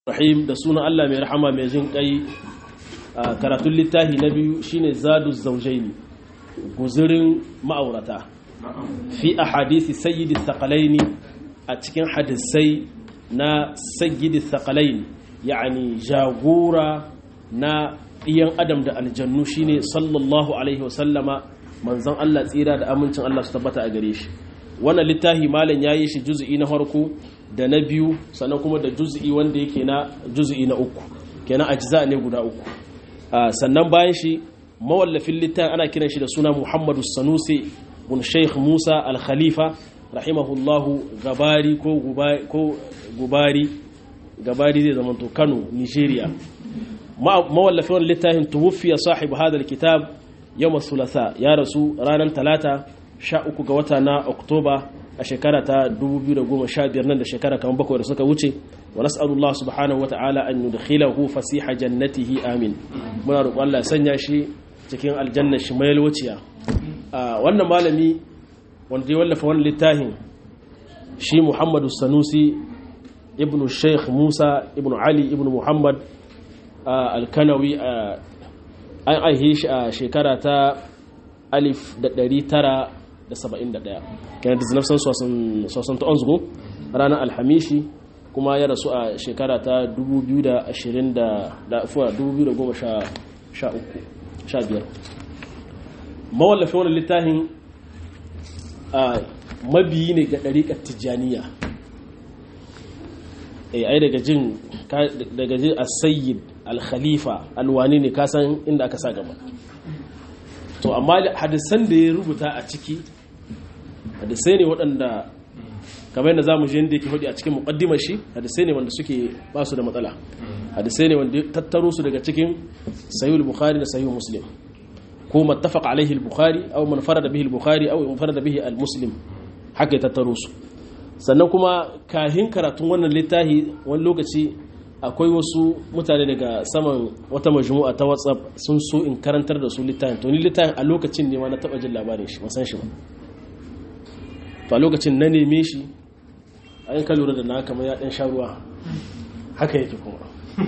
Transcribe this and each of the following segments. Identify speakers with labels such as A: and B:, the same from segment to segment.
A: rahim da sunan Allah mai rahama mai jin kai karatun littafi na biyu shine zadu zaujaini guzurin ma'aurata fi a hadisi sayyidi thaqalaini a cikin hadisai na sayyidi thaqalaini yani jagora na ɗiyan adam da aljannu shine sallallahu alaihi wasallama manzon Allah tsira da amincin Allah su tabbata a gare shi wannan littafi malam yayi shi juz'i na farko da na biyu sannan kuma da juz'i wanda yake na juz'i na uku kenan ajza ne guda uku sannan bayan shi mawallafin littafin ana kiran shi da suna Muhammadu Sanusi bin Sheikh Musa Al-Khalifa rahimahullahu gabari ko gubari gabari zai zama to Kano Nigeria mawallafin wannan littafin tuwfiya sahibu hadal kitab yawm thulatha ya rasu ranar talata 13 ga wata na Oktoba a shekara ta 2015 nan da shekara kamar bakwai da suka wuce wa nas'alullah subhanahu wa ta'ala an yudkhilahu fasiha jannatihi amin muna roƙon Allah ya sanya shi cikin aljanna shi mai wuciya wannan malami wanda ya wallafa wannan littafin shi Muhammadu Sanusi ibn Sheikh Musa ibn Ali ibn Muhammad al-Kanawi an aihe shi a shekara ta alif da ɗari tara da saba'in da ɗaya kenan da zinafsan sosan ta onzugu ranar alhamishi kuma ya rasu a shekara ta 2015 mawallafin wani littafin mabiyi ne ga ɗariƙar tijjaniya ai daga jin daga jin asayid al-khalifa alwani ne kasan inda aka sa gaba to amma hadisan da ya rubuta a ciki hadisai ne waɗanda kamar yadda za mu je yadda yake hudu a cikin muƙaddimar shi hadisai ne wanda suke ba su da matsala hadisai ne wanda tattaro su daga cikin sayyul bukhari da sayyul muslim ko mattafaq alaihi al-bukhari aw man farada bihi al-bukhari aw man farada bihi al-muslim haka ya tattaro su sannan kuma kahin karatun wannan littafi wani lokaci akwai wasu mutane daga saman wata majmu'a ta whatsapp sun so in karantar da su littafin to ni littafin a lokacin ne ma na taba jin labarin shi san shi ba to a lokacin na neme shi a yin ka lura da na kamar ya dan sha ruwa haka yake kuma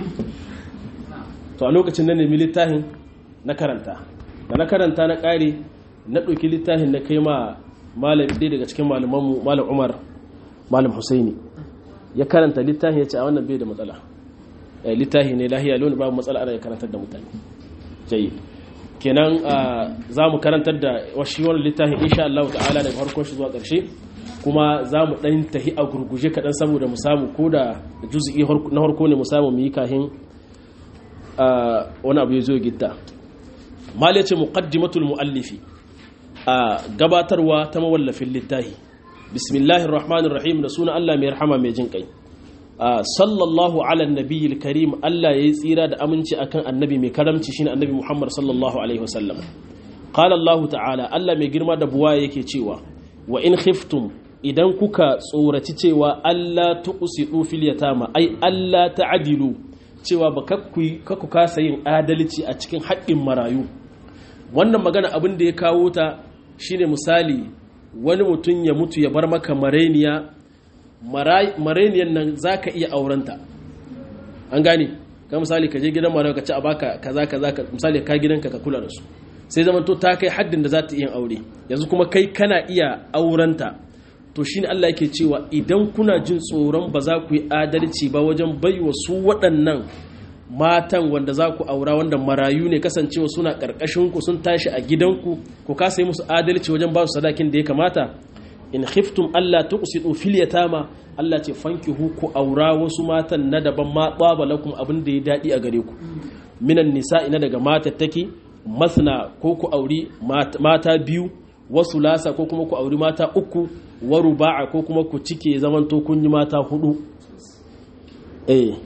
A: to a lokacin na nemi littafin na karanta da na karanta na kare na ɗauki littafin na kai ma malam ɗaya daga cikin malamanmu malam umar malam husaini ya karanta littafin ya ce a wannan bai da matsala littafi ne lahiya loni babu matsala ana karantar da mutane jayi kenan za mu karantar da washi wani littafin insha Allah ta'ala daga harkon shi zuwa ƙarshe kuma za mu ɗan tahi a gurguje kaɗan saboda mu samu ko da juzi'i na harko ne mu samu mu yi kahin wani abu ya zo gitta mal ya ce muqaddimatul muallifi a gabatarwa ta mawallafin littafi bismillahir rahmanir rahim da sunan Allah mai rahama mai jin kai sallallahu ala nabiyil karim Allah yayi tsira da aminci akan annabi mai karamci shine annabi Muhammad sallallahu alaihi wasallam qala Allah ta'ala Allah mai girma da buwa yake cewa wa in khiftum idan kuka tsoraci cewa Allah tuqsidu fil yatama ai Allah ta'dilu cewa ba kakku kasa yin adalci a cikin haƙƙin marayu wannan magana abin da ya kawo ta shine misali wani mutum ya mutu ya bar maka mareniya mareniyan nan za ka iya aurenta an gane ka misali ka je gidan mara ka ci a baka kaza kaza ka misali ka gidanka ka kula da su sai zaman to ta kai haddin da za ta iya aure yanzu kuma kai kana iya aurenta to shine Allah yake cewa idan kuna jin tsoron ba za ku yi adalci ba wajen baiwa su waɗannan matan wanda za ku aura wanda marayu ne kasancewa suna ƙarƙashin ku sun tashi a gidanku ku kasa yi musu adalci wajen ba su sadakin da ya kamata in khiftum Allah tuqsidu fil yatama Allah ce fankihu ku aura wasu matan na daban ma baba lakum abin da ya dadi a gare ku minan nisa ina daga matattaki masna ko ku auri mata biyu wasu lasa ko kuma ku auri mata uku wa ruba'a ko kuma ku cike zaman to kun yi mata hudu eh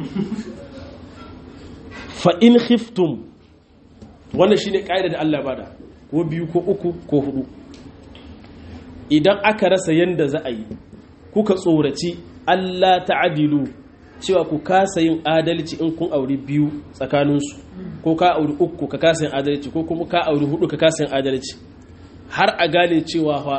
A: fa in khiftum wannan shine kaida da Allah bada ko biyu ko uku ko hudu idan aka rasa yanda za a yi kuka tsoraci Allah ta'adilu cewa ku kasa yin adalci in kun auri biyu tsakaninsu ko ka auri uku ka kasa yin adalci ko kuma ka auri hudu ka kasa yin adalci har a gane cewa fa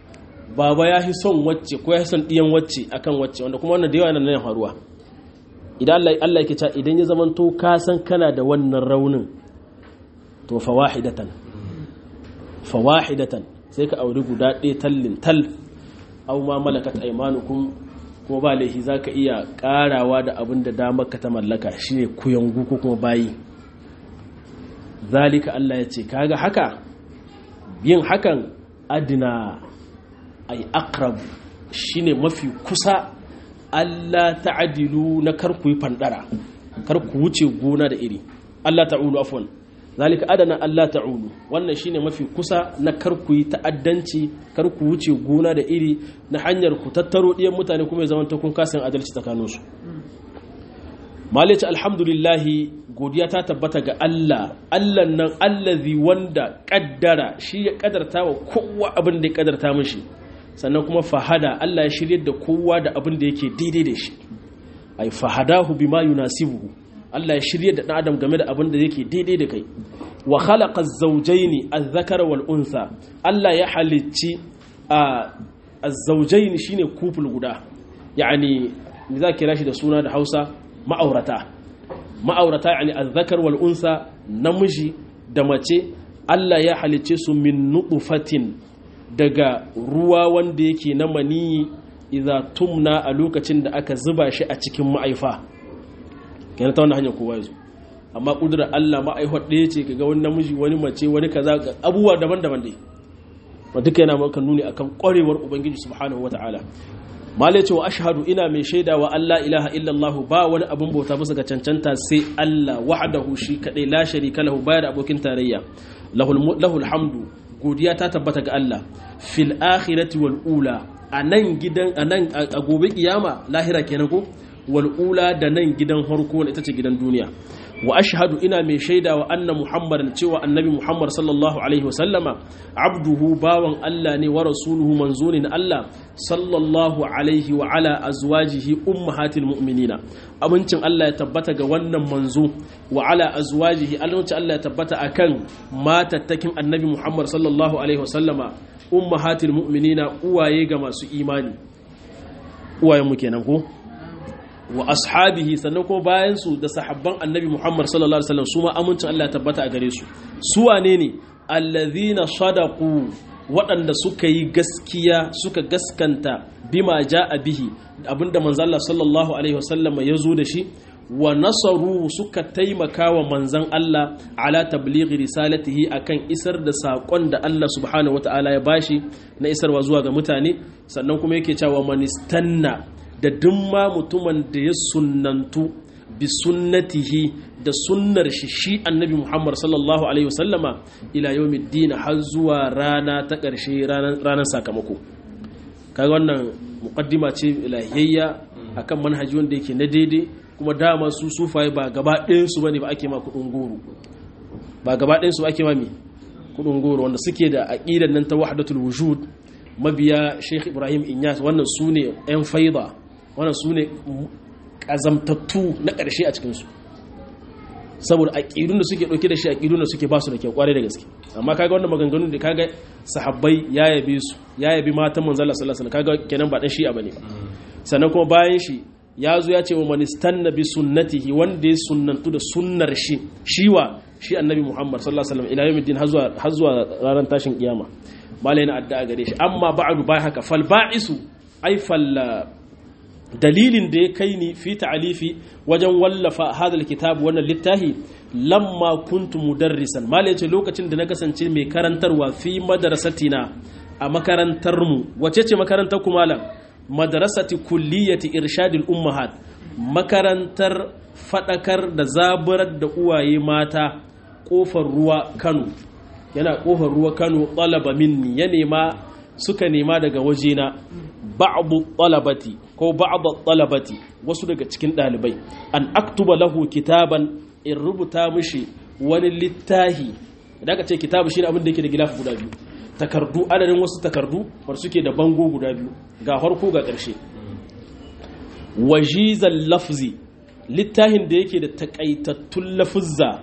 A: baba ya fi son wacce ko ya fi son ɗiyan wacce akan wacce wanda kuma wannan da yawa nan faruwa idan Allah Allah yake cewa idan ya zamanto ka san kana da wannan raunin to fawahidatan fawahidatan sai ka auri guda ɗaya tallin tal aw ma malakat aymanukum ko ba laifi zaka iya karawa da abin da damar ka ta mallaka shine kuyangu ko kuma bayi zalika Allah ya ce kaga haka yin hakan adina ay aqrab shine mafi kusa Allah ta'adilu na kar ku yi fandara kar ku wuce gona da iri Allah ta'ulu afwan zalika adana Allah ta'ulu wannan shine mafi kusa na kar ku yi ta'addanci kar ku wuce gona da iri na hanyar ku tattaro diyan mutane kuma ya zama ta kun kasan adalci tsakaninsu malice alhamdulillah godiya ta tabbata ga Allah Allah nan allazi wanda kaddara shi ya kaddarta wa kowa abin da ya kaddarta mishi sannan kuma fahada Allah ya shirye da kowa da abin da yake daidai da shi ai fahadahu bima yunasibuhu Allah ya shirye da dan adam game da abin da yake daidai da kai wa khalaqa az-zawjayn adh-dhakara wal untha Allah ya halicci az-zawjayn shine kuful guda yani me za kira shi da suna da Hausa ma'aurata ma'aurata yani adh-dhakar wal untha namiji da mace Allah ya halicce su min nutfatin daga ruwa wanda yake na maniyi idza tumna a lokacin da aka zuba shi a cikin ma'aifa kenan ta wannan hanyar kowa yazo amma kudurar Allah ma'aihwar ɗaya ce kaga wani namiji wani mace wani kaza abubuwa daban-daban dai ba duka yana maka nuni akan ƙwarewar ubangiji subhanahu wata'ala malai ce wa ashhadu ina mai shaida wa Allah ilaha illallah ba wani abin bauta bisa ga cancanta sai Allah wahdahu shi kadai la sharika lahu bayar abokin tarayya lahul hamdu godiya ta tabbata ga Allah fil akhirati wal ula anan gidan anan a gobe kiyama lahira kenan ko wal ula da nan gidan harko ita ce gidan duniya wa ashhadu ina mai shaida wa anna muhammadan cewa annabi muhammad sallallahu alaihi wa sallama abduhu bawan Allah ne wa rasuluhu manzonin Allah sallallahu alaihi wa ala azwajihi ummahatil mu'minina abincin Allah ya tabbata ga wannan manzo wa ala azwajihi alwancin Allah ya tabbata akan matattakin annabi muhammad sallallahu alaihi wa sallama ummahatil mu'minina uwaye ga masu imani uwayen mu kenan ko wa ashabihi sannan ko bayan su da sahabban annabi Muhammad sallallahu alaihi wasallam su ma amincin Allah ya tabbata a gare su su wane ne allazina sadaqu waɗanda suka yi gaskiya suka gaskanta bima ja'a bihi abinda manzo Allah sallallahu alaihi wasallam ya zo da shi wa nasaru suka taimaka wa manzan Allah ala tablighi risalatihi akan isar da saƙon da Allah subhanahu wataala ya bashi na isarwa zuwa ga mutane sannan kuma yake cewa manistanna da duk ma mutumin da ya sunnantu bi sunnatihi da sunnar shi shi annabi Muhammad sallallahu alaihi wasallama ila yawmiddin har zuwa rana ta ƙarshe ranar sakamako kaga wannan muqaddima ce ilahiyya akan manhaji wanda yake na daidai kuma dama su sufaye ba gaba ɗayan su bane ba ake ma kudin goro ba gaba ɗayan su ake ma me kudin goro wanda suke da aqidan nan ta wahdatul wujud mabiya Sheikh Ibrahim Inyas wannan su ne 'yan faida wannan su ne ƙazamtattu na ƙarshe a cikinsu saboda aƙidun da suke ɗauke da shi aƙidun da suke ba su da kyau ƙwarai da gaske amma kaga wannan maganganun da kaga sahabbai ya yabe su ya yabi matan manzala sallallahu alaihi kaga kenan ba dan shi'a bane ba sannan kuma bayan shi ya zo ya ce wa man istanna bi sunnatihi wanda ya sunnantu da sunnar shi shiwa shi annabi muhammad sallallahu alaihi wasallam ila yawmiddin har zuwa ranar tashin kiyama malai na addu'a gare shi amma ba'du bai haka fal ba'isu ai fal dalilin da ya kai ni fi ta'alifi wajen wallafa hadal kitab wannan littafi lamma kuntu mudarrisan malai ce lokacin da na kasance mai karantarwa fi madrasatina a makarantar mu wace ce makarantar ku malam madrasati kulliyati irshadil ummahat makarantar fadakar da zaburar da uwaye mata kofar ruwa Kano yana kofar ruwa Kano talaba minni ya nema suka nema daga wajena ba'du talabati ko ba'du talabati wasu daga cikin dalibai an aktuba lahu kitaban in rubuta mishi wani littahi da aka ce kitabu shine abin da yake da gilafi guda biyu takardu adadin wasu takardu war suke da bango guda biyu ga farko ga ƙarshe wajizal lafzi littahin da yake da takaitattun lafuzza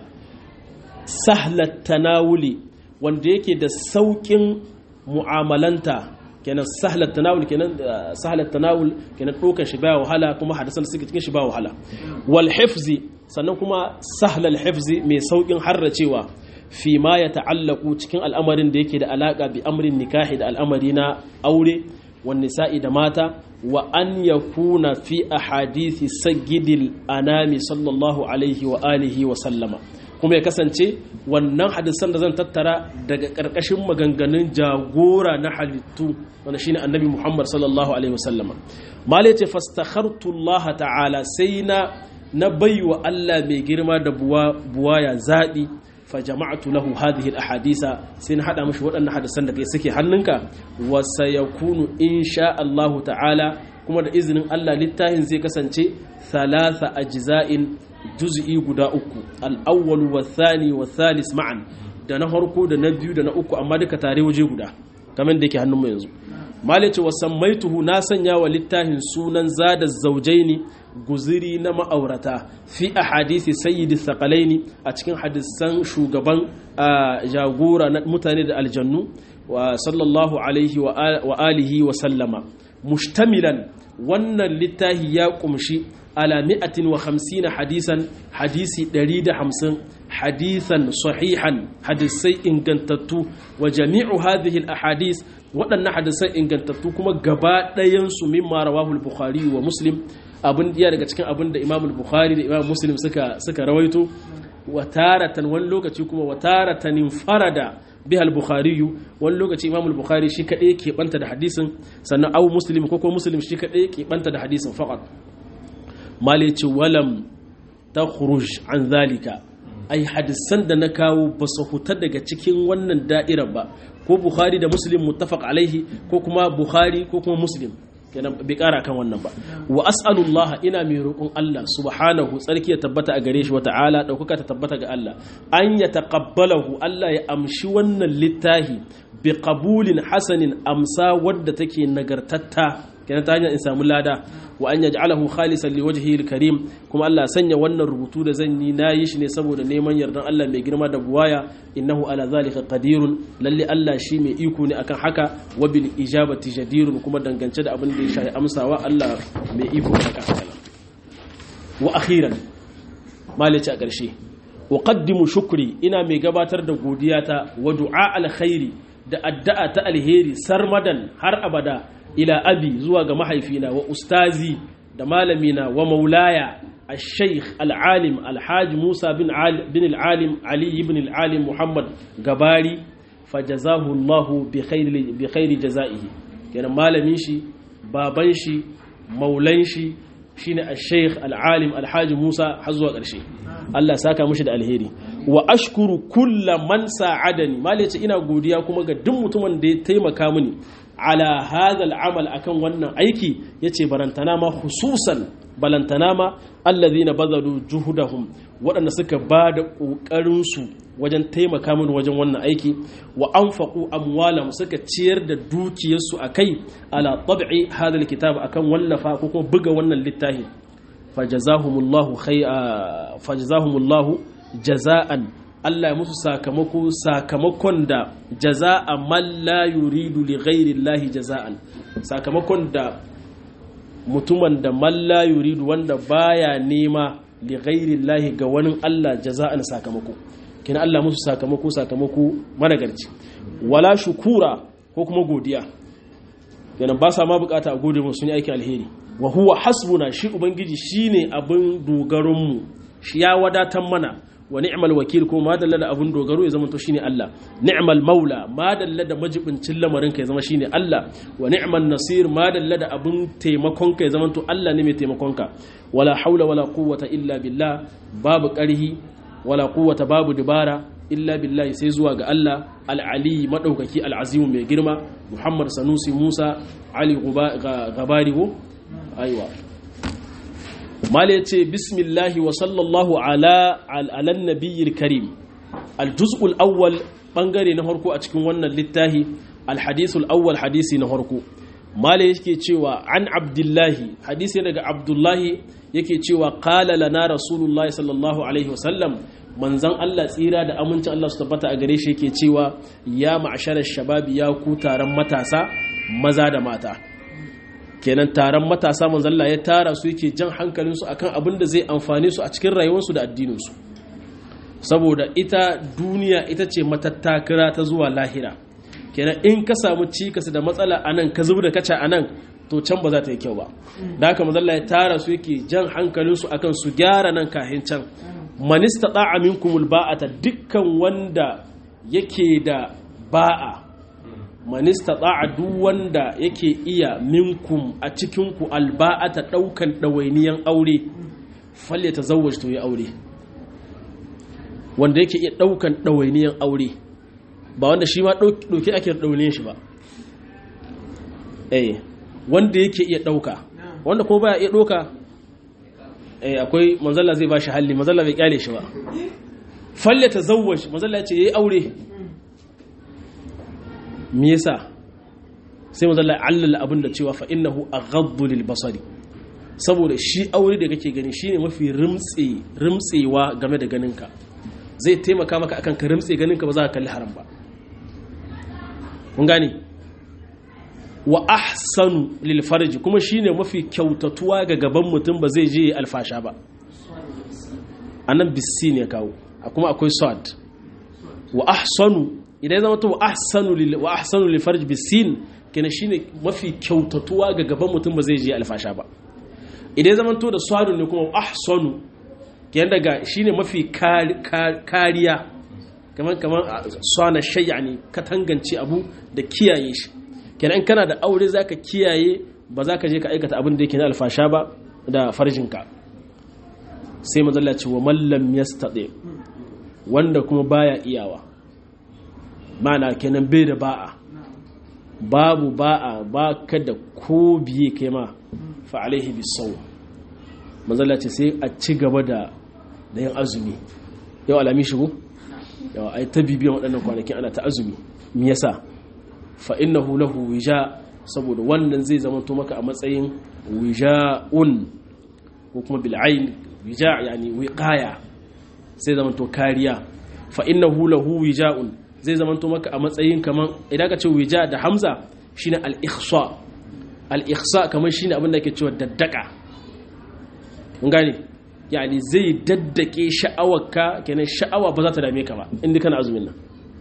A: sahlat tanawuli wanda yake da saukin mu'amalanta kenan sahlat tanawul kenan sahlat tanawul kenan dokan shi ba wahala kuma hadisan suke cikin shi ba wahala wal hifzi sannan kuma sahlal hifzi mai saukin harracewa fi ma ya ta'allaku cikin al'amarin da yake da alaka bi amrin nikahi da al'amari na aure wan nisa'i da mata wa an yakuna fi ahadisi sayyidil anami sallallahu alaihi wa alihi wa sallama kuma ya kasance wannan hadisan da zan tattara daga ƙarƙashin maganganun jagora na halittu wanda shine annabi Muhammad sallallahu alaihi wasallama malai ce fastakhartu Allah ta'ala sai na na baiwa Allah mai girma da buwaya zaɓi fa jama'atu lahu hadhihi al-ahadisa sai na hada mishi waɗannan hadisan da kai suke hannunka wa sayakunu insha Allah ta'ala kuma da izinin Allah littafin zai kasance thalatha ajza'in juz'i guda uku al-awwal wa thani wa thalis ma'an da na farko da na biyu da na uku amma duka tare waje guda kamar da yake hannun mu yanzu malice wa sammaituhu na sanya wa littafin sunan zada zaujaini guziri na ma'aurata fi a hadisi sayyidi thaqalaini a cikin hadisan shugaban jagora na mutane da aljannu wa sallallahu alaihi wa alihi wa sallama mushtamilan wannan littafi ya kumshi ala mi'atin wa hamsina hadisan hadisi ɗari da hamsin hadisan sahihan hadisai ingantattu wa jami'u hadhihi al-ahadis waɗannan hadisai ingantattu kuma gaba ɗayansu mimma rawahu al-bukhari wa muslim abin iya daga cikin abin da imam al-bukhari da imam muslim suka suka rawaito wa taratan wani lokaci kuma wa taratan farada biha al-bukhari wani lokaci imam al-bukhari shi kadai ke banta da hadisin sannan au muslim ko ko muslim shi kadai ke banta da hadisin faqat malici walam takhruj an zalika ai hadisan da na kawo ba su huta daga cikin wannan da'irar ba ko bukhari da muslim muttafaq alaihi ko kuma bukhari ko kuma muslim kenan bai kara kan wannan ba wa as'alullah ina mai roƙon Allah subhanahu tsarki ya tabbata a gare shi wa ta'ala daukaka ta tabbata ga Allah an ya taqabbalahu Allah ya amshi wannan littahi bi qabulin hasanin amsa wadda take nagartatta kenan ta hanyar in samu lada wa an yaj'alahu khalisan liwajhihi alkarim kuma Allah sanya wannan rubutu da zan yi nayi shi ne saboda neman yardan Allah mai girma da buwaya innahu ala zalika qadirun lalle Allah shi mai iko ne akan haka wa bil ijabati jadirun kuma dangance da abin da ya shafi amsawa Allah mai iko ne akan haka wa akhiran malici a ƙarshe uqaddimu shukri ina mai gabatar da godiyata wa du'a alkhairi da addu'a ta alheri sarmadan har abada ila abi zuwa ga mahaifina wa ustazi da malamina wa maulaya الشيخ العالم الحاج موسى بن عالم بن العالم علي بن العالم محمد غباري فجزاه الله بخير بخير جزائه كان malamin shi baban shi maulan shi shine al-sheikh al-alim al-haji Musa har zuwa ƙarshe Allah saka mishi da alheri wa ashkuru kulla man sa'adani malaci ina godiya kuma ga duk mutumin da ya taimaka mini ala hadha al-amal akan wannan aiki yace barantana ma khususan balantana ma allazina bazalu juhudahum waɗanda suka ba da ƙoƙarinsu wajen taimaka mini wajen wannan aiki wa anfaqu amwalahum suka ciyar da dukiyarsu akai ala tab'i hadha alkitab akan wallafa ko kuma buga wannan littafi fajazahumullahu khay fajazahumullahu jaza'an Allah ya musu sakamako sakamakon da jaza'a man la yuridu li ghairi llahi jaza'an sakamakon da mutumin da malla yuridu wanda baya nema li ghairillahi ga wani Allah jaza'an sakamako kina Allah musu sakamako sakamako managarci wala shukura ko kuma godiya yana ba sa ma bukata a gode musu ne aikin alheri wa huwa hasbuna shi ubangiji shine abin dogaron mu shi ya wadatar mana wa ni'mal wakil ko ma dalla da abun dogaro ya zama to shine Allah ni'mal maula ma dalla da majibincin lamarin ka ya zama shine Allah wa ni'man nasir ma dalla da abun taimakon ka ya zama to Allah ne mai taimakon ka wala haula wala quwwata illa billah babu karhi wala quwwata babu dibara illa billahi sai zuwa ga Allah al-ali madaukaki al-azim mai girma Muhammad Sanusi Musa Ali Gabari ko aiwa mala ya ce bismillahi wa sallallahu ala alan nabiyyar karim aljuz'ul awwal bangare na harko a cikin wannan littahi alhadisul awwal hadisi na harko mala yake cewa an abdullahi hadisi daga abdullahi yake cewa qala lana rasulullahi sallallahu alaihi wasallam manzon Allah tsira da amincin Allah su tabbata a gare shi yake cewa ya ma'sharar shababi ya ku taron matasa maza da mata kenan taron matasa manzalla ya tara su yake jan hankalinsu akan abin da zai amfane su a cikin rayuwarsu da addininsu saboda ita duniya ita ce matattakira ta zuwa lahira kenan in ka samu cikas da matsala a nan ka zubi da kaca a nan to can ba za ta yi kyau ba da haka manzalla ya tara su yake jan hankalinsu akan su gyara nan kahin can manista da'a minkumul ba'ata dukkan wanda yake da ba'a manista da'a duk wanda yake iya minkum a cikinku alba'ata daukan ɗawainiyan aure falle ta zawaj to ya aure wanda yake iya daukan ɗawainiyan aure ba wanda shi ma ɗauki ake ɗawainiyan shi ba eh wanda yake iya ɗauka wanda ko baya iya ɗauka eh akwai manzalla zai ba shi halli manzalla bai kyale shi ba falle ta zawaj manzalla ya ce yayi aure me yasa sai manzo Allah allala abin da cewa fa innahu aghaddu lil basari saboda shi aure da kake gani shine mafi rimtse rimtsewa game da ganinka zai taimaka maka akan ka rimtse ganinka ba za ka kalli haram ba kun gane wa ahsanu lil farji kuma shine mafi kyautatuwa ga gaban mutum ba zai je alfasha ba anan bisi ne kawo kuma akwai sad wa ahsanu idan zama to wa ahsanu lil wa ahsanu lil farj bisin kenan shine mafi kyautatuwa ga gaban mutum ba zai je alfasha ba idan zama to da swadu ne kuma ahsanu kenan daga shine mafi kariya kaman kaman swana shay'a ne ka tangance abu da kiyaye shi kenan kana da aure zaka kiyaye ba za ka je ka aikata abin da yake na alfasha ba da farjinka sai mazalla ce wa mallam yastati wanda kuma baya iyawa mana kenan bai da ba'a babu ba'a ba ka da ko biye kai ma fa alaihi bisau manzala ce sai a ci gaba da da yin azumi yau alami shigo yau ai ta bibiyan waɗannan kwanakin ana ta azumi me yasa fa innahu lahu wija saboda wannan zai zama to maka a matsayin wija'un ko kuma bil ayn wija yani wiqaya sai zama to kariya fa innahu lahu wija'un zai zamanto maka a matsayin kaman idan ka ce wija da hamza shine al-ikhsa al-ikhsa kaman shine abin da ke cewa daddaka mun gane yani zai daddake sha'awarka kenan sha'awa ba za ta dame ka ba inda kana azumin nan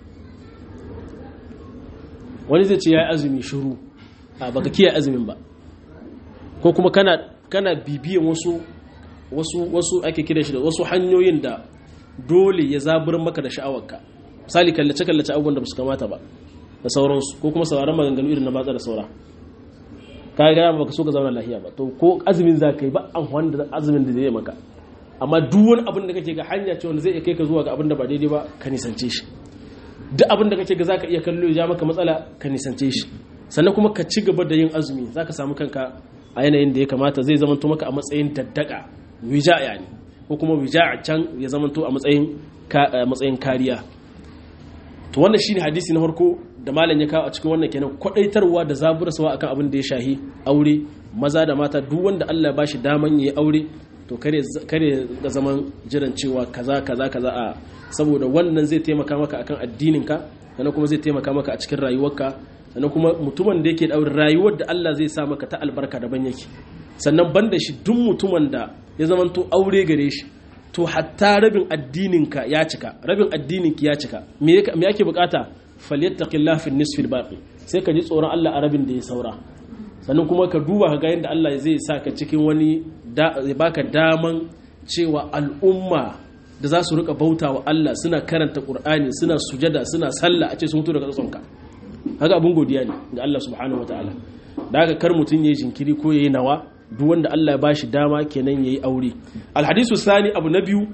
A: wani zai ce yayi azumi shiru a baka kiyaye azumin ba ko kuma kana kana bibiyan wasu wasu wasu ake kira shi da wasu hanyoyin da dole ya zaburin maka da sha'awarka misali kallace-kallace abubuwan da ba su kamata ba da sauransu ko kuma sauraron maganganu irin na batsa da saura ka gaya ba ka so ka zauna lahiya ba to ko azumin za ka yi ba an wanda azumin da zai maka amma duk wani abin da kake ga hanya ce wanda zai iya kai ka zuwa ga abin da ba daidai ba ka nisance shi duk abin da kake ga za ka iya kallo ya maka matsala ka nisance shi sannan kuma ka ci gaba da yin azumi za ka samu kanka a yanayin da ya kamata zai zama maka a matsayin daddaka wija yani ko kuma wija a can ya zama a matsayin kariya to wannan shine hadisi na farko da malam ya kawo a cikin wannan kenan kwadaitarwa da zaburarwa akan abin da ya shahi aure maza da mata duk wanda Allah ya bashi daman yayi aure to kare kare ga zaman jiran cewa kaza kaza kaza a saboda wannan zai taimaka maka akan addininka sannan kuma zai taimaka maka a cikin rayuwarka sannan kuma mutumin da yake da aure rayuwar da Allah zai sa maka ta albarka daban yake sannan banda shi duk mutumin da ya zamanto aure gare shi to hatta rabin addininka ya cika rabin addininki ya cika me yake bukata falyattaqillah fi nisfi baqi sai ka ji tsoron Allah a rabin da ya saura sannan kuma ka duba ka ga yadda Allah zai sa ka cikin wani zai baka daman cewa al'umma da za su rika bauta wa Allah suna karanta Qur'ani suna sujada suna sallah a ce sun mutu daga tsonka haka abun godiya ne ga Allah subhanahu wataala da haka kar mutun yayi jinkiri ko yayi nawa duk wanda Allah ya bashi dama kenan yayi aure alhadisu sani abu na biyu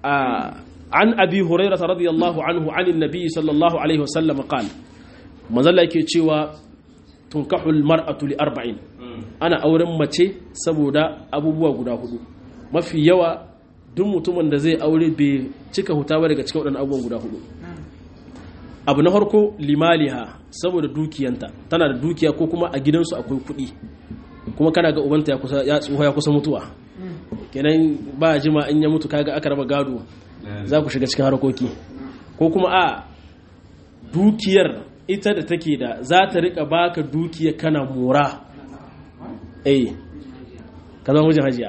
A: an abi hurairah radiyallahu anhu anin nabi sallallahu alaihi wasallam qala manzalla yake cewa tunkahul mar'atu li arba'in ana auren mace saboda abubuwa guda hudu mafi yawa duk mutumin da zai aure bai cika huta ba daga cikin waɗannan abubuwan guda hudu abu na farko limaliha saboda dukiyanta tana da dukiya ko kuma a gidansu akwai kuɗi kuma kana ga ubanta ya kusa ya tsuha ya kusa mutuwa kenan ba jima in ya mutu kaga aka raba gado za ku shiga cikin harkoki ko kuma a dukiyar ita da take da za ta rika baka dukiya kana mura eh ka zama mijin hajiya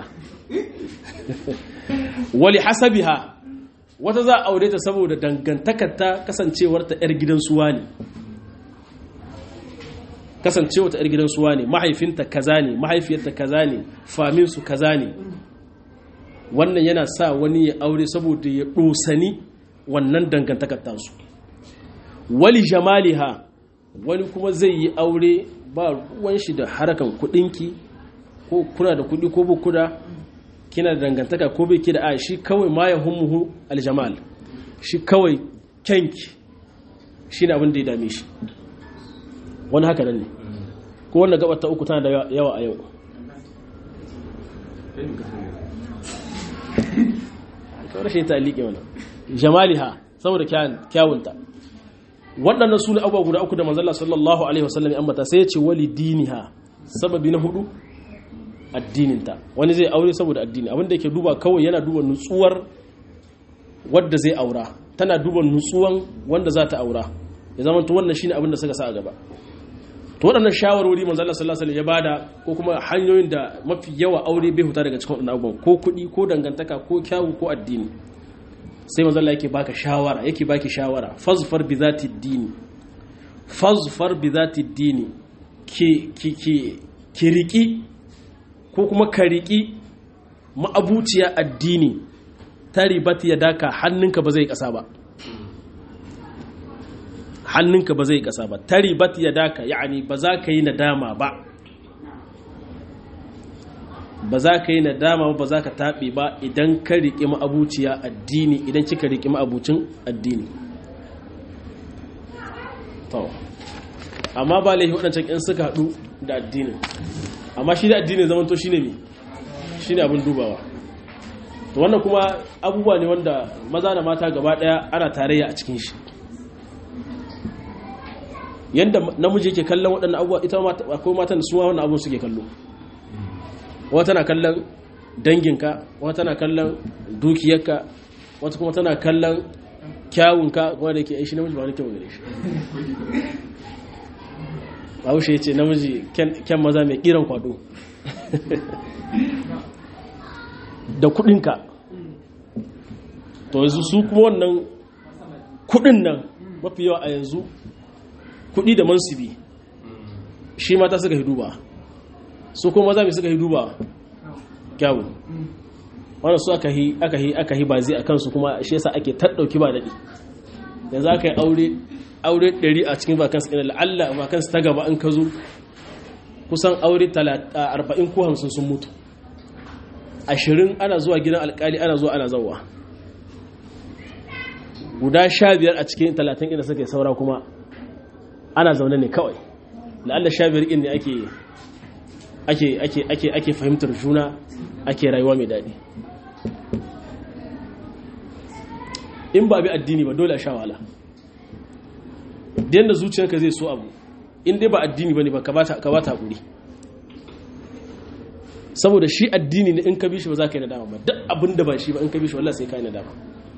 A: wali hasabiha wata za a aure ta saboda dangantakarta kasancewarta 'yar gidan suwa ne kasancewarta 'yar gidan suwa ne mahaifinta kaza ne mahaifiyarta kaza ne faminsu kaza ne wannan yana sa wani ya aure saboda ya ɗosani wannan dangantakar tasu wali jamaliha wani kuma zai yi aure ba ruwan shi da harakan kudinki ko kuna da kudi ko ba kuda kina da dangantaka ko bai ki da a shi kawai ma ya hummuhu aljamal shi kawai kyanki shi ne abin da ya dame shi wani haka nan ne ko wannan gabar ta uku tana da yawa a yau rashin ta liƙe wannan jamaliha saboda kyawunta waɗannan su ne abubuwa guda uku da manzala sallallahu alaihi wasallam ya ambata sai ya ce wali diniha sababi na hudu addininta wani zai aure saboda addini abinda yake duba kawai yana duba nutsuwar wadda zai aura tana duba nutsuwan wanda za ta aura ya zama to wannan shine abin da suka sa a gaba to waɗannan shawarwari manzo Allah sallallahu alaihi wasallam ya bada ko kuma hanyoyin da mafi yawa aure bai huta daga cikin waɗannan abubuwan ko kuɗi ko dangantaka ko kyawu ko addini sai manzo Allah yake baka shawara yake baki shawara fazfar bi zati dini fazfar bi zati dini ki ki ki ki riki ko kuma ka riki ma'abuciya addini taribati ya daka hannunka ba zai kasa ba hannunka ba zai kasa ba taribat ya daka yani ba za ka yi nadama ba ba za ka yi nadama ba ba za ka taɓe ba idan ka riƙi ma'abuciya addini idan kika riƙi ma'abucin addini to amma ba laifi waɗancan in suka haɗu da addinin amma shi da addinin zaman to shine me shine abin dubawa to wannan kuma abubuwa ne wanda maza da mata gaba ɗaya ana tarayya a cikin shi yadda namiji yake kallon waɗannan abubuwa ita akwai matan da suwa wannan abubuwan suke kallo wata tana kallon danginka wata tana kallon dukiyarka wata kuma tana kallon kyawunka kuma da yake aishi namiji ba wani kyau gare shi bahaushe ya ce namiji kyan maza mai kiran kwado da kudinka to yanzu su kuma wannan kudin nan mafi yawa a yanzu kudi da mansibi shi mata suka hidu ba su kuma maza mai suka hidu ba kyawu wanda su aka yi aka yi aka yi bazi a kansu kuma shi yasa ake taɗauki ba daɗi yanzu aka yi aure aure ɗari a cikin vakansu ɗin la'alla vakansu ta gaba an ka zo kusan aure arba'in ko hamsin sun mutu ashirin ana zuwa gidan alkali ana zuwa ana zauwa guda sha biyar a cikin talatin inda suka yi saura kuma ana zaune ne kawai la'alla sha biyar inda ake ake ake ake ake fahimtar juna ake rayuwa mai daɗi in ba bi addini ba dole a sha wahala da zuciyarka zai so abu in dai ba addini ba ne ba ka ba ta haƙuri saboda shi addini ne in ka bi shi ba za ka yi nadama ba duk abin da ba shi ba in ka bi shi wallah sai ka yi nadama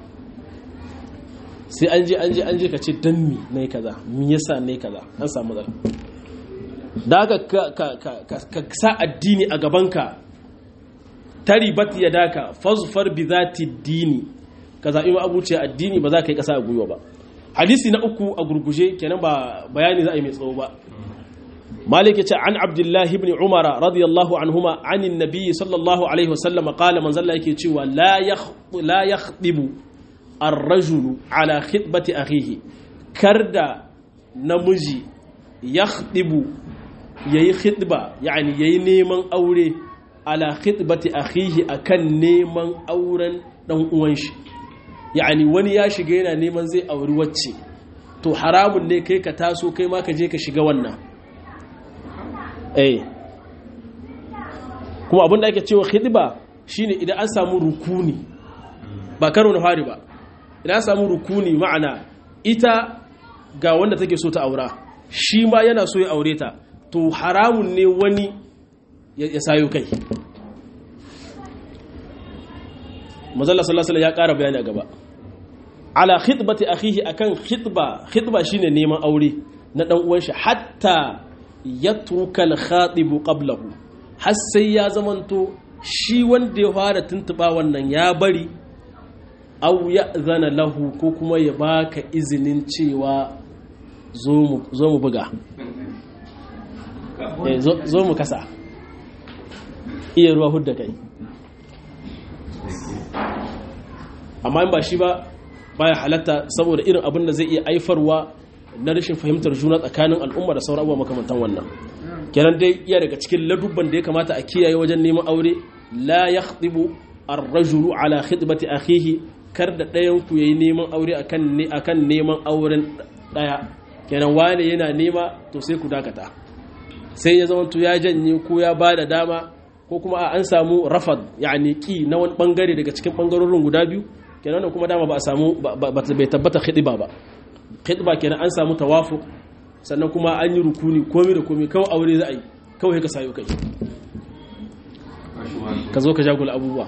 A: sai an je an je an je ka ce dan mi na yi kaza mi yasa na yi kaza an samu matsala da haka ka sa addini a gabanka taribat ya daka fazfar bi zati dini ka zaɓi ma abuciya addini ba za ka yi ƙasa a gwiwa ba hadisi na uku a gurguje kenan ba bayani za a yi mai tsawo ba مالك عن عبد الله بن عمر رضي الله عنهما عن النبي صلى الله عليه وسلم قال من زل يكي لا يخط لا يخطب الرجل على خطبة أخيه كرد نمجي يخطب يي خطبة يعني يي نيمان أوري على خطبة أخيه أكن نيمان أورا دون uwanshi yani wani ya shiga yana neman zai auri wacce to haramun ne kai ka taso kai ma ka je ka shiga wannan eh kuma abin da ake cewa khidba shine idan an samu rukuni ba karo na fari ba idan an samu rukuni ma'ana ita ga wanda take so ta aura shi ma yana so ya aure ta to haramun ne wani ya sayo kai mazalla sallallahu ya ƙara bayani a gaba ala khidbati akhihi akan khidba khidba shine neman aure na dan uwan shi hatta yatruka al-khatib qablahu har sai ya zamanto shi wanda ya fara tuntuba wannan ya bari au ya zana lahu ko kuma ya baka izinin cewa zo mu buga zo mu kasa iya ruwa hudda kai amma in ba shi ba baya halatta saboda irin abin da zai iya aifarwa na rashin fahimtar juna tsakanin al'umma da sauran abubuwa makamantan wannan kenan dai iya daga cikin ladubban da ya kamata a kiyaye wajen neman aure la yakhdibu ar-rajulu ala khidbati akhihi kar da ɗayan ku yayi neman aure akan ne akan neman auren ɗaya kenan wane yana nema to sai ku dakata sai ya zama to ya janye ko ya bada dama ko kuma an samu rafad yani ki na wani bangare daga cikin bangarorin guda biyu kenan wannan kuma dama ba a samu bai tabbata khidba ba khidba kenan an samu tawafuq sannan kuma an yi rukuni komai da komai kawai aure za a yi kawai ka sayo kai ka zo ka jagula abubuwa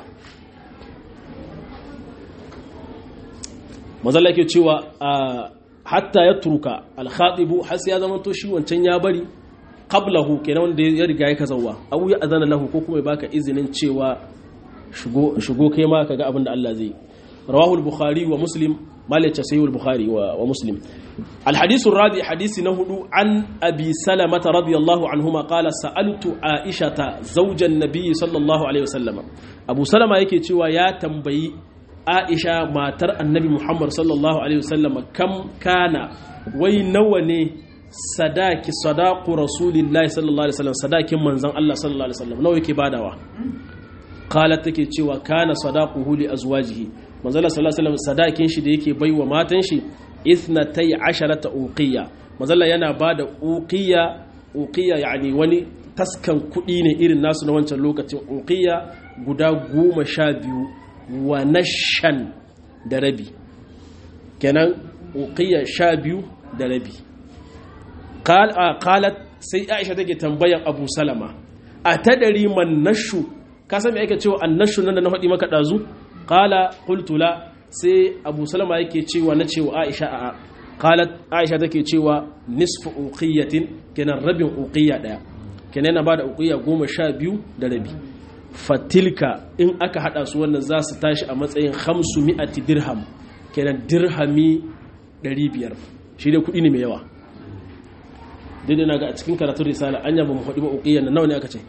A: mazalla ke cewa hatta ya turuka alkhatibu har sai ya zama to shi wancan ya bari qablahu kenan wanda ya riga ya kazawa abu ya azana lahu ko kuma ya baka izinin cewa shigo shigo kai ma kaga abin da Allah zai rawahu al-bukhari wa muslim مالك سيد البخاري ومسلم الحديث الرابع حديث نهدو عن أبي سلمة رضي الله عنهما قال سألت عائشة زوج النبي صلى الله عليه وسلم أبو سلمة يكي تشوى يا تنبي عائشة ما ترى النبي محمد صلى الله عليه وسلم كم كان وينوني صداك صداق رسول الله صلى الله عليه وسلم صداك منزان الله صلى الله عليه وسلم نو يكي بادوا قالت تكي تشوى كان صداقه لأزواجه manzala sallallahu alaihi wasallam sadakin shi da yake baiwa matan shi ithnatai asharata uqiya manzala yana bada uqiya uqiya yani wani taskan kudi ne irin nasu na wancan lokacin uqiya guda goma sha biyu wa nashan da rabi kenan uqiya sha biyu da rabi qalat sai aisha take tambayan abu salama a tadari man nashu ka san me ake cewa annashu nan da na faɗi maka dazu qala qultu la sai abu salama yake cewa na cewa aisha a qalat aisha take cewa nisfu uqiyatin kenan rabin uqiya daya kenan yana bada uqiya goma sha biyu da rabi fatilka in aka hada su wannan za su tashi a matsayin hamsu mi'ati dirham kenan dirhami 500 shi dai kudi ne mai yawa daidai na ga a cikin karatun risala an yaba mu faɗi ba uqiyan nan nawa ne aka ce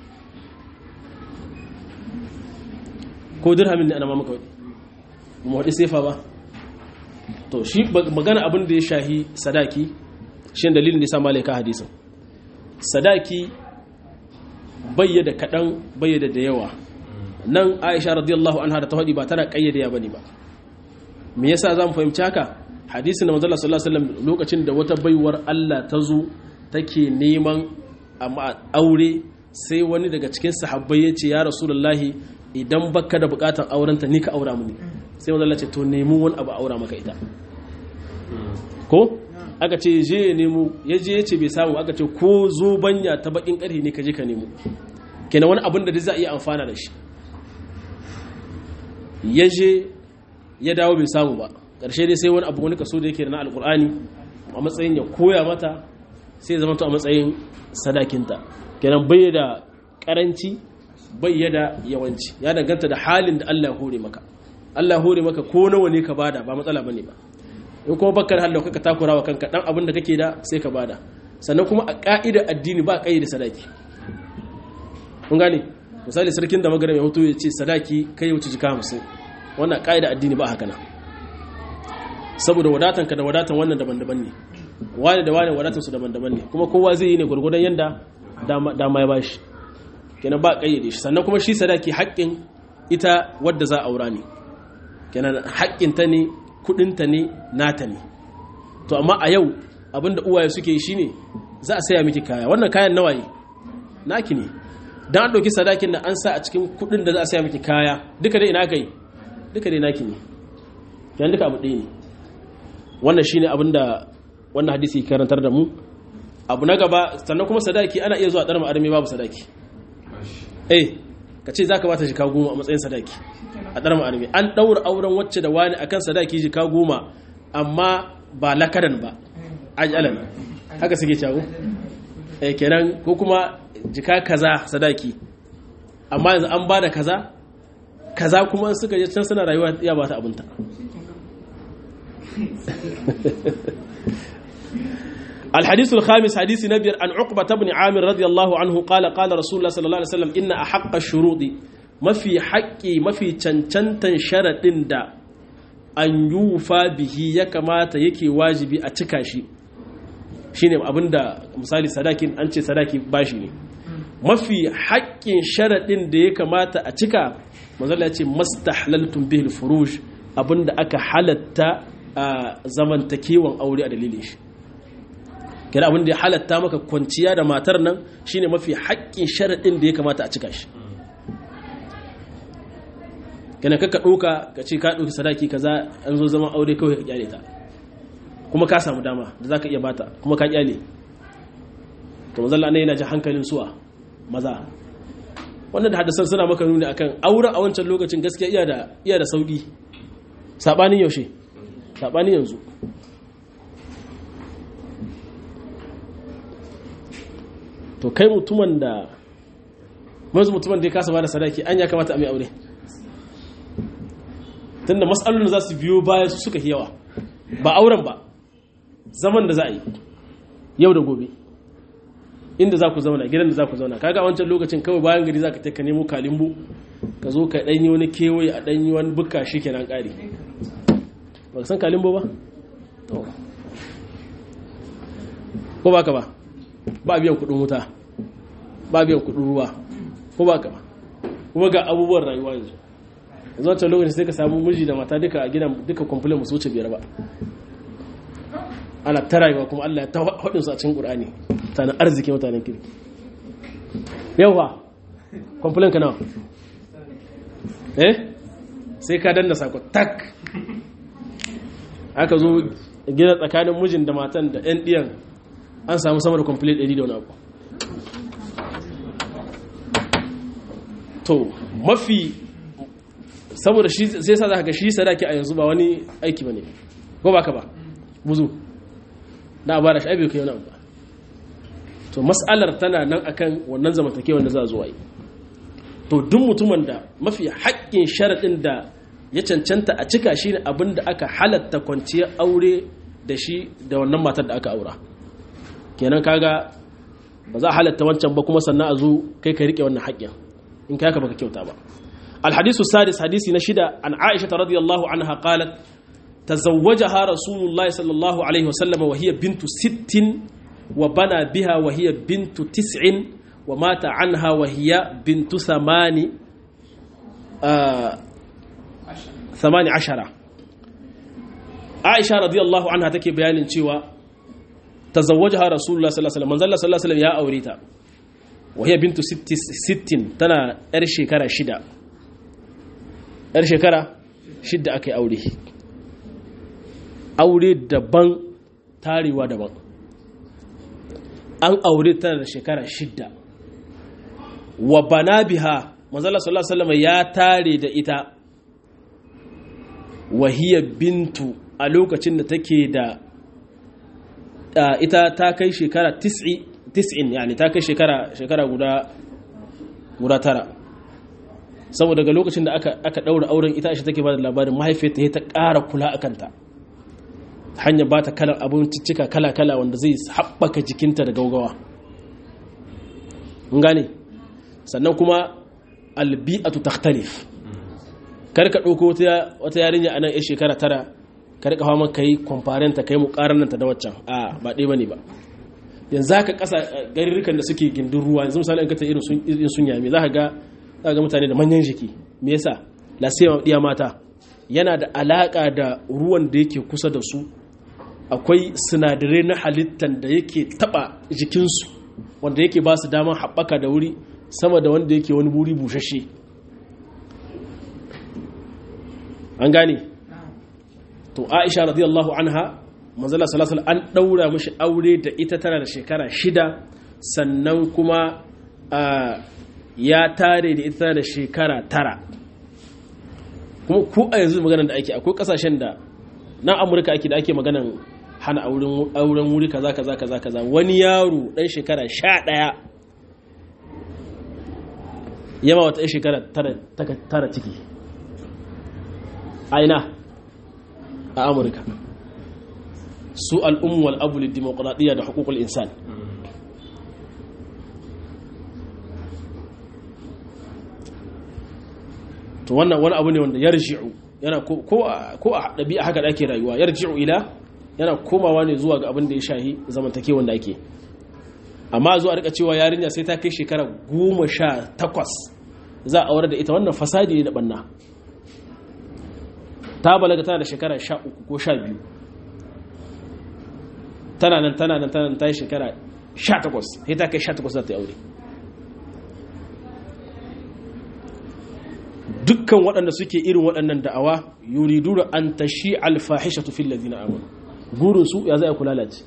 A: ko dirhamin ne ana mamaka waɗi mu waɗi sefa ba to shi magana abin da ya shahi sadaki shi dalilin da ya sa malaika hadisin sadaki bayyada kaɗan bayyada da yawa nan aisha radiyallahu anha da ta faɗi ba tana ƙayyade ya bane ba me yasa za mu fahimci haka hadisin da manzala sallallahu alaihi wasallam lokacin da wata baiwar Allah ta zo take neman aure sai wani daga cikin sahabbai ya ce ya rasulullahi idan baka da bukatar aurenta ni ka aura mini sai manzo ce to nemi wani abu aura maka ita ko aka ce je ya nemo ya je ya ce bai samu aka ce ko zo banya ta bakin karhi ne ka je ka nemo kenan wani abin da za a iya amfana da shi ya je ya dawo bai samu ba ƙarshe dai sai wani abu wani kaso da yake da na alkur'ani a matsayin ya koya mata sai ya zama to a matsayin sadakinta kenan bai da karanci bayyada yawanci ya danganta da halin da Allah ya hore maka Allah ya hore maka ko nawa ne ka bada ba matsala bane ba in kuma bakar halin ka takura wa kanka dan abin da kake da sai ka bada sannan kuma a ka'idar addini ba kayyade sadaki kun gane misali sarkin da magaram ya hoto ya ce sadaki kai wuce jika 50 wannan ka'idar addini ba haka na saboda wadatan ka da wadatan wannan daban-daban ne wani da wani wadatan su daban-daban ne kuma kowa zai yi ne gurgurdan yanda dama ya bashi kenan ba kayyade shi sannan kuma shi sadaki haƙƙin ita wadda za a aura ne kenan haƙƙinta ne kuɗinta ne nata ne to amma a yau abinda uwaye suke yi shine za a saya miki kaya wannan kayan nawaye naki ne dan an ɗauki sadakin da an sa a cikin kuɗin da za a saya miki kaya duka dai ina kai duka dai naki ne kenan duka abu ɗaya ne wannan shine abinda wannan hadisi karantar da mu abu na gaba sannan kuma sadaki ana iya zuwa ɗarma armi babu sadaki eh ka ce za ka bata jika goma a matsayin sadaki a ɗarma armi an ɗaura auren wacce da wani akan sadaki jika goma amma ba lakadan ba ajalan haka suke cago eh kenan ko kuma jika kaza sadaki amma yanzu an bada kaza kaza kuma suka je can suna rayuwa ya ba ta abunta الحديث الخامس حديث نبي عن عقبة بن عامر رضي الله عنه قال قال رسول الله صلى الله عليه وسلم إن أحق الشروط ما في حقي ما في چنچنتن شرط دا أن يوفى به يكما يكي واجبي أتكاشي shine abinda misali sadakin an ce sadaki bashi ne mafi haƙƙin sharaɗin da ya kamata a cika manzala ya ce mastahlaltum bihil furuj abinda aka halatta a zamantakewan aure a dalilin shi kira abin da ya halatta maka kwanciya da matar nan shine mafi haƙƙin sharaɗin da ya kamata a cika shi kana kaka ɗauka ka ce ka ɗauki sadaki kaza an zo zaman aure kawai ka kyale ta kuma ka samu dama da za ka iya bata kuma ka kyale to mazalla ne yana ji hankalin suwa maza wannan da hadasan suna maka nuni akan auren a wancan lokacin gaskiya iya da iya da sauki sabanin yaushe sabanin yanzu to kai mutumin da mazu mutumin da ya kasa ba da sadaki an ya kamata a mai aure tunda matsalolin za su biyo baya su suka yawa ba auren ba zaman da za a yi yau da gobe inda za ku zauna gidan da za ku zauna kaga a wancan lokacin kawai bayan gari za ka ta ka nemo kalimbu ka zo ka ɗanyi wani kewaye a ɗanyi wani buka shi kenan ƙari ba ka san kalimbu ba? ko ba ka ba ba biyan kudin wuta ba biyan kudin ruwa ko ba ka ba kuma ga abubuwan rayuwa yanzu yanzu wancan lokacin sai ka samu miji da mata duka a gidan duka kwamfulin musu wuce biyar ba ana ta rayuwa kuma Allah ya ta haɗin su a cikin ƙur'ani mutanen arziki mutanen kirki yawa kwamfulin ka nawa eh sai ka danna sako tak aka zo gida tsakanin mijin da matan da 'yan ɗiyan an samu sama da complete 100 da wani abu to mafi saboda shi sai sa za ka shi sadaki a yanzu ba wani aiki ba ne ko ba ka ba buzu da a ba da shi aibe kai wani abu ba to mas'alar tana nan akan wannan zamantakewar da za a zuwa yi to duk mutumin da mafi haƙƙin sharaɗin da ya cancanta a cika shi ne abin da aka halatta kwanciyar aure da shi da wannan matar da aka aura kenan kaga ba za a halatta wancan ba kuma sannan a zo kai ka rike wannan haƙƙin in kai ka baka kyauta ba alhadisu sadis hadisi na shida an aisha radiyallahu anha qalat tazawwajaha rasulullahi sallallahu alaihi wasallam wa hiya bintu sittin wa bana biha wa hiya bintu tis'in wa mata anha wa hiya bintu thamani thamani ashara aisha radiyallahu anha take bayanin cewa tazawwajaha rasulullah sallallahu alaihi wasallam manzalla sallallahu alaihi wasallam ya aure ta wa hiya bintu 60 tana yar shekara shida yar shekara shida akai aure aure daban tarewa daban an aure tana da shekara shida wa bana biha manzalla sallallahu alaihi wasallam ya tare da ita wa hiya bintu a lokacin da take da ita ta kai shekara tis'in yani ta kai shekara shekara guda guda tara saboda daga lokacin da aka aka daura auren ita shi take ba da labarin mahaifiyarta ta ƙara kula a kanta hanyar ba ta kalan abinciccika kala-kala wanda zai haɓaka jikinta da gaugawa gane sannan kuma albi'atu takhtalif kar ka ɗauko wata yarinya a nan ya shekara tara ka rika hawa ka yi kwamfarenta ka yi mukarananta da waccan a ba ɗaya ba ne ba yanzu haka ƙasa garirrikan da suke gindin ruwa yanzu misali an kata irin sun yami za ka ga za ga mutane da manyan jiki me yasa lasiya ɗiya mata yana da alaƙa da ruwan da yake kusa da su akwai sinadarai na halittar da yake taɓa jikinsu wanda yake ba su damar haɓaka da wuri sama da wanda yake wani buri bushashe an gane to aisha radiyallahu anha manzala salatul an daura mishi aure da ita tana da shekara shida sannan kuma ya tare da ita da shekara tara kuma ko a yanzu maganar da ake akwai kasashen da na amurka ake da ake maganan hana auren wuri kaza kaza kaza kaza wani yaro dan shekara sha ɗaya yama wata ɗan shekara tara ciki aina a amurka su al'ummu al'abu dimokuraɗiyya da hukukul insan to wannan wani abu ne wanda ya riji'u yana ko a ɗabi'a haka da ake rayuwa ya riji'u ila yana komawa ne zuwa ga abin da ya shahi zamantake wanda ake amma zuwa rika cewa yarinya sai ta kai shekara goma sha takwas za a aure da ita wannan fasadi ne da banna ta balaga tana da shekara sha uku ko sha biyu tana nan tana nan tana nan ta yi shekara sha takwas sai ta kai sha takwas za ta yi aure dukkan waɗanda suke irin waɗannan da'awa yuridu da an tashi alfahisha tufi lalzina amon gurinsu ya zai kula lalace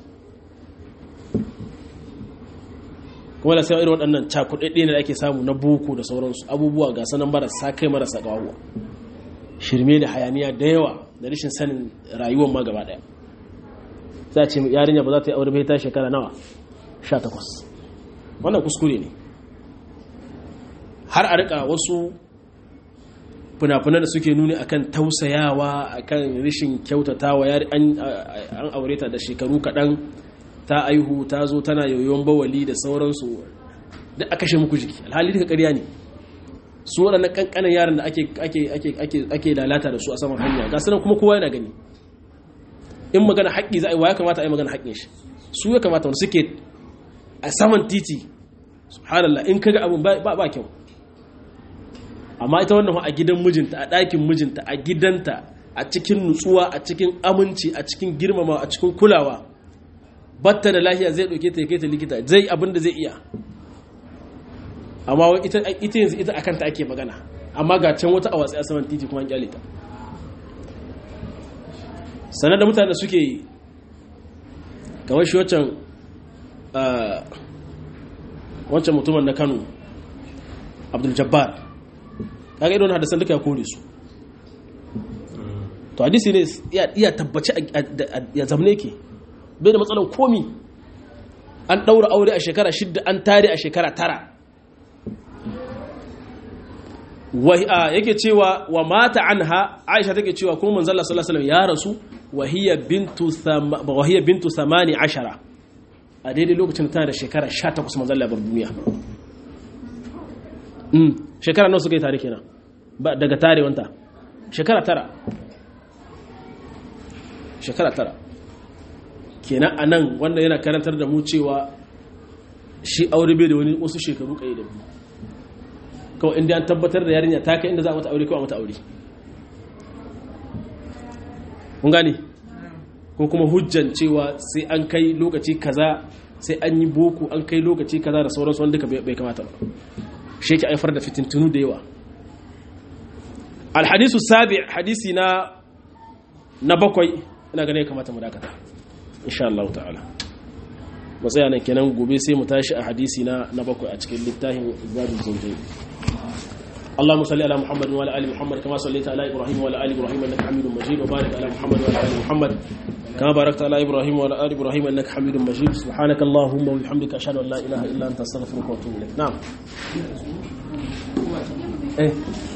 A: kuma da sai irin waɗannan cakuɗaɗɗe ne da ake samu na boko da sauransu abubuwa ga sanan marasa kai marasa ƙawawa shirme da hayaniya da yawa da rashin sanin rayuwar ma gaba ɗaya za a ce yarinya ba za ta yi aure bai ta shekara nawa 18 wannan kuskure ne har a rika wasu fina-finan da suke nuni akan tausayawa akan rishin kyautatawa an aure ta da shekaru kaɗan ta aihu ta zo tana yoyon bawali da sauransu duk a kashe muku jiki alhali duka ƙarya ne su waɗannan ƙanƙanan yaran da ake lalata da su a saman hanya ga sanan kuma kowa yana gani in magana haƙƙi za a yi wa ya kamata a yi magana haƙƙin shi su ya kamata wani suke a saman titi subhanallah in kaga abin ba kyau amma ita wannan a gidan mijinta a ɗakin mijinta a gidanta a cikin nutsuwa a cikin aminci a cikin girmama a cikin kulawa batta da lafiya zai ɗauke ta ya kai ta likita zai abin da zai iya amma ita yanzu ita akan ta ake magana amma ga can wata a watsi a saman titi kuma an kyale ta sanar da mutane suke kamar shi wancan wancan mutumin na kano abdul jabbar kaga irin hadisan duka ya kore su to hadisi ne iya tabbaci ya zamne ke bai da matsalan komi an ɗaura aure a shekara shidda an tare a shekara tara yake cewa wa mata anha aisha take cewa kuma manzala sallallahu alaihi ya rasu wa hiya bintu wa hiya bintu 18 a daidai lokacin tana da shekara 18 manzala bar duniya mm shekara nawa suka yi tare kenan ba daga tarewanta shekara tara shekara tara kenan anan wanda yana karantar da mu cewa shi aure bai da wani wasu shekaru kai da biyu kawai inda an tabbatar da yarinya ta kai inda za a mata aure kawai mata aure kun gane ko kuma hujjan cewa sai an kai lokaci kaza sai an yi boko an kai lokaci kaza da sauransu wanda duka bai kamata ba shi ke haifar da fitintunu da yawa alhadisu sabi hadisi na na bakwai ina gane kamata mu dakata insha Allah ta'ala matsaya nan kenan gobe sai mu tashi a hadisi na na bakwai a cikin littafin zadul zawjayn اللهم صل على محمد وعلى ال محمد كما صليت على ابراهيم وعلى ال ابراهيم انك حميد مجيد وبارك على محمد وعلى ال محمد كما باركت على ابراهيم وعلى ال ابراهيم انك حميد مجيد سبحانك اللهم وبحمدك اشهد ان لا اله الا انت استغفرك واتوب اليك نعم ايه